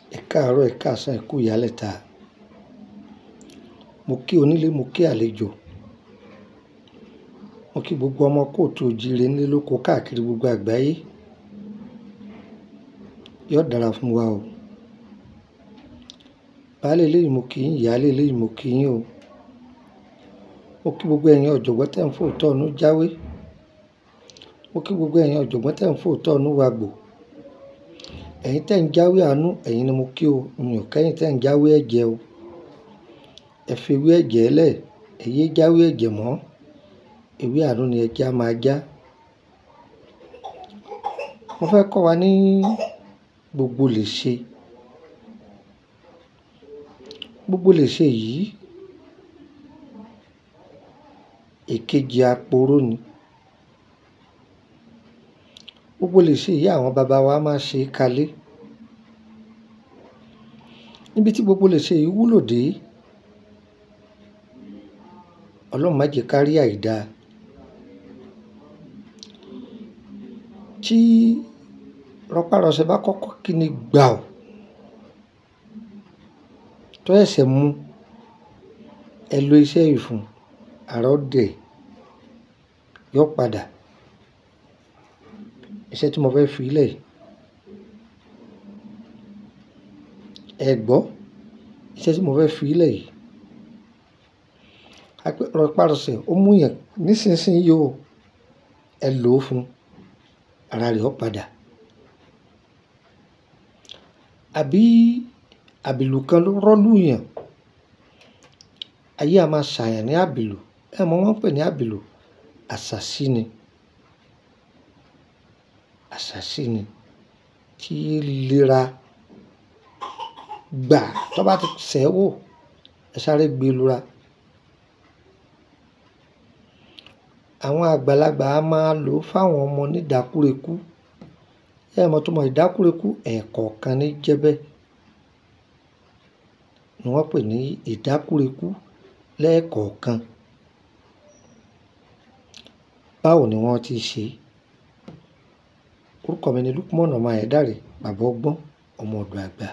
Ẹ káàárọ̀, ẹ̀ káàsán, ẹ kú ìyálẹ̀ta. Mo kí onílé, mo kí àlejò. Mo kí gbogbo ọmọ kóòtù òjìrè nílé lóko káàkiri gbogbo àgbáyé. Yóò dára fún wa o. Baálé eléyìí mo kí yín, ìyálé eléyìí mo kí yín o. Mo kí gbogbo ẹ̀yin ọ̀jọ̀gbọ́n tẹ́ ń fòótọ́ inú jáwé. Mo kí gbogbo ẹ̀yin ọ̀jọ̀gbọ́n tẹ́ ń fòótọ́ inú wagbò. Ẹ̀yin tẹ́ ń jáwé àánú, ẹ̀yin ni mo kí o. Mi ò kẹ́yìn tẹ́ ń jáwé ẹ̀jẹ̀ o. Ẹ fi ewé ẹ̀jẹ̀ lẹ̀, ẹ yé jáwé ẹ̀jẹ̀ mọ́. Ewé àánú ni ẹ jẹ́ á máa já. Mo fẹ́ kọ́ wa ní gbogbo lè ṣe. Gbogbo lè ṣe yìí, èkejì aporó ni. Gbogbo lè ṣe yìí àwọn bàbá wa máa ṣe kalẹ̀. Níbi tí gbogbo lè ṣe yìí wúlò dé, Ọlọ́run má jẹ ká rí àìda. Tí rọpárọsẹ̀ bá kọ́kọ́ kíni gbàù, tó ẹsẹ̀ mú, ẹ lo iṣẹ́ yìí fún, àrá ó dẹ̀, yóò padà. Iṣẹ́ tí mo fẹ́ fi lẹ̀ yìí. Ẹ gbọ́, iṣẹ́ tí mo fẹ́ fi lẹ̀ yìí. Rọpárọsẹ̀ ó mú yàn nísinsìnyí o. Ẹ lò ó fún, ara rẹ̀ ó padà. Àbí àbìlù kan ló rọ́lù yàn. Ayé a máa ṣàyàn ní àbìlù. Ẹ mọ̀ wọ́n ń pè ní àbìlù. Àṣàsí ni. Àṣàsí ni. Tí léra gbà tó bá ti ṣẹ́ wò, ẹ sáré gbé lura. Àwọn àgbàlagbà a máa lò ó fún àwọn ọmọ ní ìdákúrekú. Ẹ mọ̀ túmọ̀ ìdákúrekú, ẹ̀ẹ̀kọ̀kan ní jẹ́bẹ́. Ni wọ́n pè ní ìdákúrekú lẹ́ẹ̀kọ̀kan. Báwo ni wọ́n ti ṣe? Orúkọ mi ni Lukman ọmọ Ayédáre, bàbá ọgbọ́n, ọmọ ọ̀dọ̀ àgbà.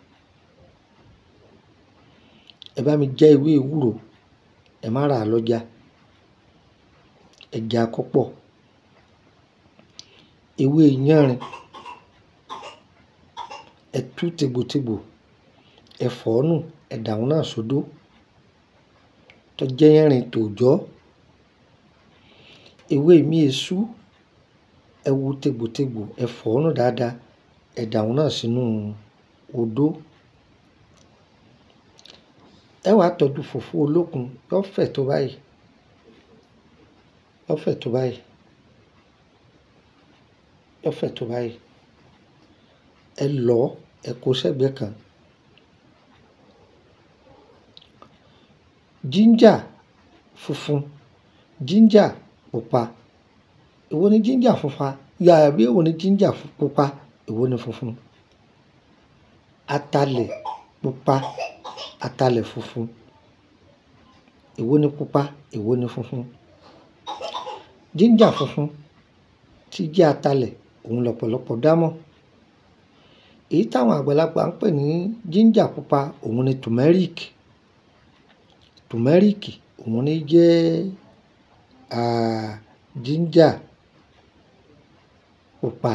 Ẹ bá mi já ewé ewúro, ẹ má ra lọ́jà. Ẹ já kó pọ̀. Ewé yánrin, ẹ tú tègbotègbo, ẹ fọ̀ nù, ẹ dà wọ́n náà sódò. Tó jẹ́ yánrin tòòjọ́. Ewé imí esú, ẹ wú tègbotègbo, ẹ fọ̀ nù dáadáa, ẹ dà wọ́n náà sínú odó. Ẹ wá tọ́jú fùfú olókun, yóò fẹ̀ tó báyìí. Yóò fẹ̀ tó báyìí. Yóò fẹ̀ tó báyìí. Ẹ lọ̀, ẹ kó sẹ́gbẹ̀ kan. Ginger funfun, ginger pupa. Èwo ni ginger funfun? Yà bí èwo ni ginger pupa, èwo ni funfun? Atalẹ̀ pupa, atalẹ̀ funfun. Èwo ni pupa, èwo ni funfun? Ginger funfun tí jẹ́ atalẹ̀, òun lọ́pọ̀lọpọ̀ dá mọ̀. Èyí táwọn àgbàlagbà ń pè ní ginger pupa, òun ni turmeric. Turmeric, òun ni jẹ́, à, ginger pupa.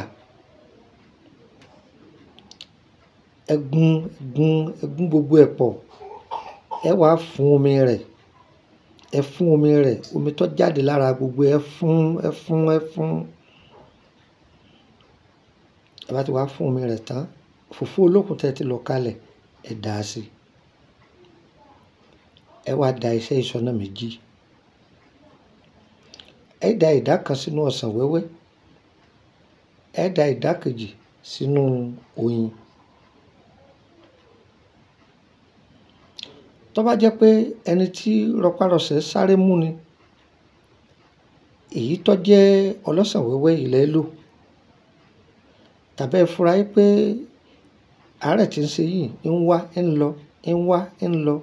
Ẹ gun, gun, ẹ gun gbogbo ẹ̀ pọ̀. Ẹ wá fún omi rẹ̀. Ẹ fún omi rẹ̀, omi tó jáde lára gbogbo ẹ fún, ẹ fún, ẹ fún. Ẹ bá ti wá fún omi rẹ̀ tán, fùfú olókun tí ẹ ti lọ kalẹ̀, ẹ dà á sí. Ẹ wá da iṣẹ́ yìí sọ́nà méjì. Ẹ da ìdá kan sínú ọsàn wẹ́wẹ́. Ẹ da ìdá kejì sínú oyin. Tó bá jẹ́ pé ẹni tí rọpárọsẹ̀ sáré mú ni, èyí tó jẹ́ ọlọ́sàn wẹ́wẹ́ yìí lẹ lò. Tàbí ẹ fura wípé àárẹ̀ tí ń ṣe yìí ń wá, ń lọ, ń wá, ń lọ.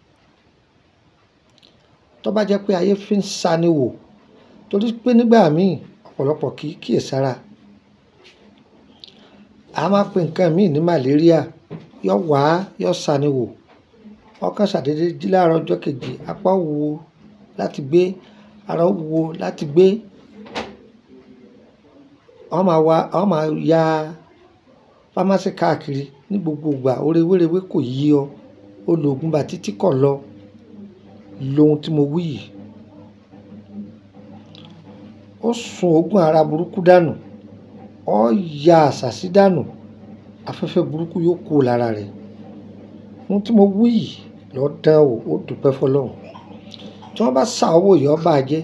Tó bá jẹ́ pé ayé fi ń sa ni wò, torí pé nígbà míì ọ̀pọ̀lọpọ̀ kì í kíyèsára. A máa pè nǹkan míì ní malaria. yọ wá yọ sàníwò ọkàn ṣàdédé jí láàárọ̀ ọjọ́ kejì apá wúwo láti gbé ara wúwo láti gbé wọ́n máa wá wọ́n máa ya fámásì káàkiri ní gbogbo ìgbà oore wéréwé kò yí ọ ó lo oògùn bá títí kọ̀ lọ lohun tí mo wí yìí ó sun oògùn ara burúkú dànù ó ya àṣàsí dànù afẹ́fẹ́ burúkú yóò kú lára rẹ̀ ohun tí mo wí yìí lọ dán o ó dúpẹ́ fọlọ́run tí wọ́n bá sá owó yìí ọba jẹ́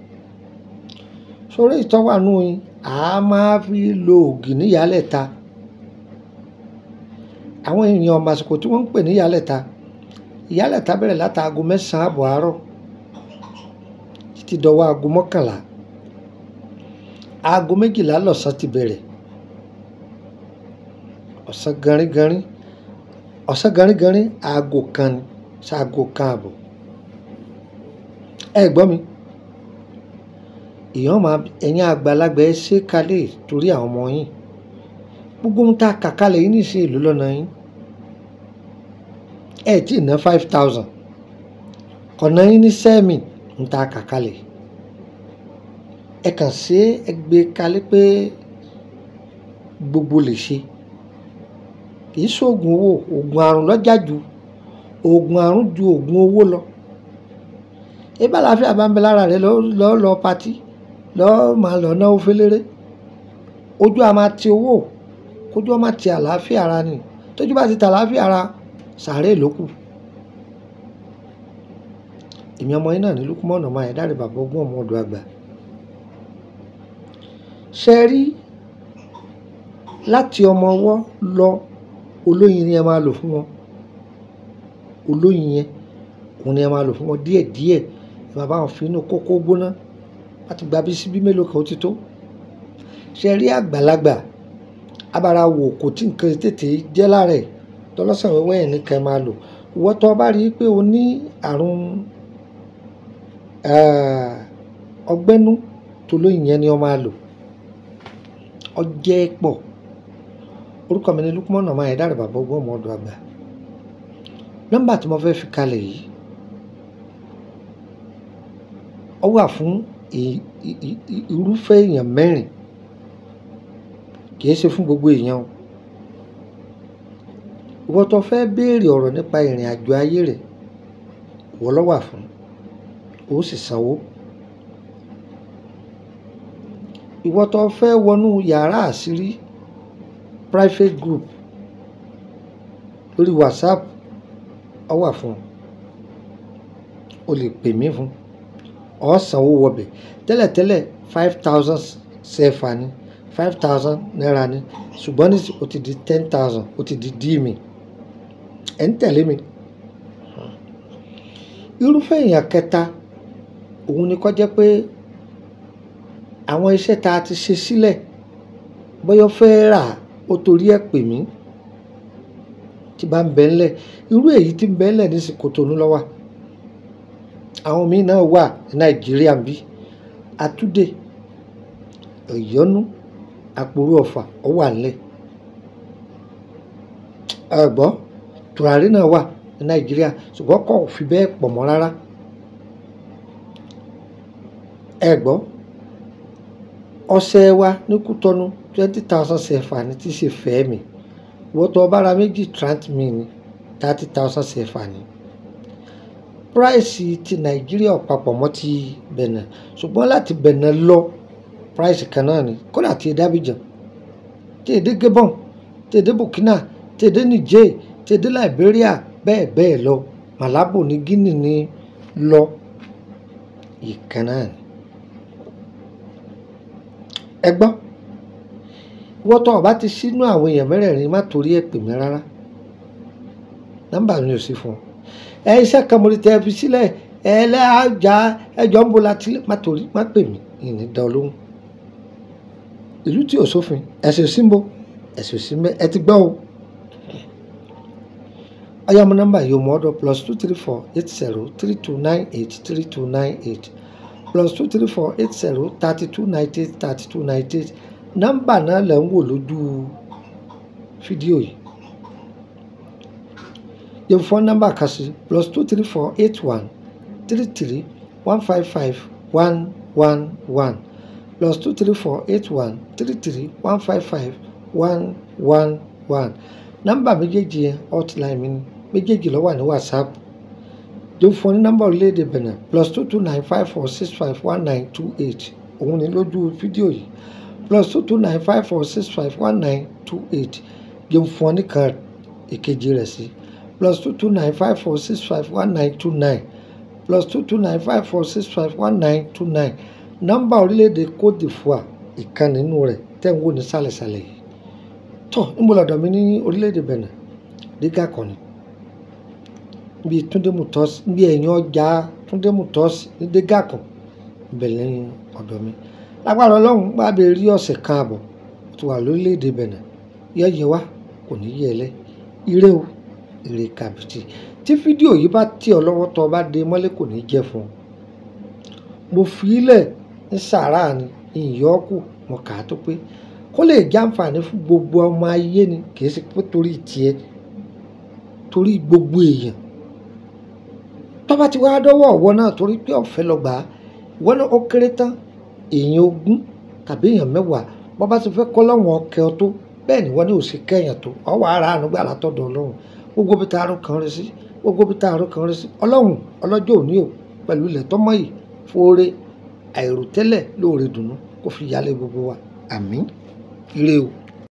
sórí ìtọ́wànú yín a máa fi lo ògì níyàlẹ́ta àwọn èèyàn ọmọ àsìkò tí wọ́n ń pè níyàlẹ́ta ìyálẹ̀ta bẹ̀rẹ̀ látàgò mẹ́sàn-án àbọ̀ àárọ̀ títí dọwọ́ aago mọ́kànlá aago méjìlá lọ́sàn ti bẹ̀rẹ̀ ọ̀sán ganringanrin ọ̀sán ganringanrin aago kan ni ṣaago kan àbọ̀ ẹ gbọ́ mi èèyàn máa ẹ̀yin àgbàlagbà ẹ ṣe kalẹ̀ torí àwọn ọmọ yín gbogbo ohun tá a kà kalẹ̀ yín nìṣe ìlú lọ́nà yín ẹ tí ì ná five thousand ọ̀nà yín ní sẹ́ẹ̀mì ń ta kà kalẹ̀ ẹ kàn ṣe é gbé kalẹ̀ pé gbogbo lè ṣe kì í ṣoògùn owó oògùn àrùn lọ́jà ju oògùn àrùn ju oògùn owó lọ ebí àlàáfíà bá ń bẹ lára rẹ lọ́ọ́ lọ patí lọ́ọ́ máa lọ náwó féléré ojú a máa ti owó kójú a máa ti àlàáfíà ara ni tójú bá ti ta àlàáfíà ara sàárè ló kù èmi ọmọ yín náà ní lukumọ̀nà máa yẹ dáre bàbá ogún ọmọ ọdọ àgbà ṣe rí láti ọmọ ọwọ́ lọ olóyin ni ẹ máa lò fún wọn olóyin yẹn òun ni ẹ máa lò fún wọn díẹ̀díẹ̀ ẹ máa bá wọn fi inú kókó gbóná láti gba bí síbí mélòó kan ó ti tó ṣe rí àgbàlagbà abara wò kò tí nǹkan tètè jẹ́ lára ẹ̀ tọlọ́sàn wẹ́wẹ́ ẹ̀ ní kẹ́ máa lò ìwọ́n tó bá rí i pé o ní àrùn ọgbẹ́nú tó lóyìn yẹn ni o máa lò ọjẹ́ pọ̀ orúkọ mi ní Lukman ọmọ ẹ̀dá rẹ̀ bàbá ogún ọmọ ọdọ̀ àgbà nọ́mbà tí mo fẹ́ fi kalẹ̀ yìí ó wà fún irúfẹ́ èèyàn mẹ́rin kì í ṣe fún gbogbo èèyàn o ìwọ tó fẹ́ béèrè ọ̀rọ̀ nípa ìrìn àjò ayé rẹ̀ ìwọ ló wà fún ó sì sanwó ìwọ tó fẹ́ wọnú yàrá àṣírí private group lórí whatsapp ó wà fún o lè pè mí fún ọ sanwó wọbẹ̀ tẹ́lẹ̀tẹ́lẹ̀ five thousand sefa ni five thousand naira ni ṣùgbọ́n ní o ti di ten thousand o ti di dí mi ẹ̀ ń tẹ̀lé mi. irúfẹ́ èèyàn kẹta òun ni kó jẹ́ pé àwọn iṣẹ́ tá a ti ṣe sílẹ̀ bóyá fẹ́ rà ó torí ẹ̀ pè mí tí bá ń bẹ ńlẹ̀ irú èyí tí ń bẹ ńlẹ̀ ní Kòtónú ló wà àwọn míì náà wà ní Nàìjíríà bí Àtúndé Ìyọ́nú Àpòrú Ọ̀fà ó wà ńlẹ̀ ẹ̀gbọ́n tùràrí náà wà ní nàìjíríà ṣùgbọ́n kò fi bẹ́ẹ̀ pọ̀ mọ́ rárá ẹ gbọ́ ọṣẹ wa ní kútọ́nù twenty thousand sefa ní tí ṣe fẹ́ mi wọ́tọ̀ ọbára méjì trant mi ní thirty thousand sefa ní price ti nàìjíríà papọ̀ mọ́ ti bẹ̀nẹ̀ ṣùgbọ́n láti bẹ̀nẹ̀ lọ price kan náà ni kódà ti dábìjàn tí èdè gabon tí èdè burkina tí èdè niger tí èdè liberia bẹ́ẹ̀ bẹ́ẹ̀ lọ malabo ní guinea ní lọ ìkan náà ni. ẹ gbọ́ wọ́tọ̀ ọba ti sínú àwọn èèyàn mẹ́rẹ̀ẹ̀rin má torí ẹ̀ pè mí rárá nọ́mbà mi ò sí fún ọ ẹ iṣẹ́ kan mo rí tẹ́ ẹ fi sílẹ̀ ẹ lẹ́àjà ẹjọ́ ń bo láti má torí má pè mí ìní dán lóhùn ìlú tí ò sófin ẹ̀sìn símbó ẹ̀sìn símbẹ́ ẹ ti gbọ́ o ayọ́mọ nọ́mbà yìí mọ́ ọ́dọ̀ plus two three four eight zero three two nine eight three two nine eight plus two three four eight zero thirty two ninety eight thirty two ninety eight nọ́mbà náà lẹ̀ ń wò lójú fídíò yìí jẹ́ fún nọ́mbà kan sí plus two three four eight one three three one five five one one one plus two three four eight one three three one five five one one one nọ́mbà méjèèjì yẹn hotline mi ni méjèèjì ló wà ní whatsapp jẹ́ fún ní nọ́mbà orílẹ̀-èdè benin plus two two nine five four six five one nine two eight òun ni lójú fídíò yìí plus two two nine five four six five one nine two eight jẹ́ fún ọ nìkan ìkejì rẹ̀ sí plus two two nine five four six five one nine two nine plus two two nine five four six five one nine two nine nọ́mbà orílẹ̀-èdè Côte d'Ivoire ìkan nínú rẹ̀ tẹ̀ ń wò ní sàlẹ̀sàlẹ̀ yìí tọ́ níbo lọ́dọ̀ mi ní orílẹ̀-èdè Benin dígà kan ni bí Túndé Mutọ́sí bí ẹ̀yìn ọjà Túndé Mutọ́sí ní dígà kan bẹ̀lẹ̀ ní ọ̀dọ̀ mi lágbára ọlọ́run bá bẹ rí ọ̀sẹ̀ kan àbọ̀ tó wà lórílẹ̀‐èdè Benin yẹ́yẹ́ wá kò ní yẹ ẹlẹ́ ire o ire kàbìtì tí fídíò yìí bá tì ọ́ lọ́wọ́ tó o bá dé mọ́lẹ̀ kò ní jẹ́ fún ọ mo fi ilẹ̀ ní sàárà ni ìyọ́kù mo kà á tó pé kó lè jẹ́ àǹfààní fún gbogbo ọmọ ayé ni kì í ṣe pé torí tiẹ̀ torí gbogbo èèyàn tó bá ti wá dọ́wọ́ ọ̀wọ́ náà torí pé ọ̀fẹ́ lọ gbà á ìwọ náà ó kéré tán èèyàn ogún tàbí èèyàn mẹ́wàá bọ́ bá ti fẹ́ kọ́ lọ́wọ́n ọkẹ́ ọ tó bẹ́ẹ̀ ni wọ́n ní òsì kẹ́yìn tó ọwọ́ ara àánú gbà látọ̀dọ̀ ọlọ́run gbogbo bí taarun kan rí sí gbogbo bí taarun kan rí sí ọlọ́run ọlọ́jọ́ òní o pẹ̀lú ilẹ̀ tọ́mọ yìí fóore àìròtẹ́lẹ̀ lóore dùnú kó fi yálé gbogbo wa àmín ire o.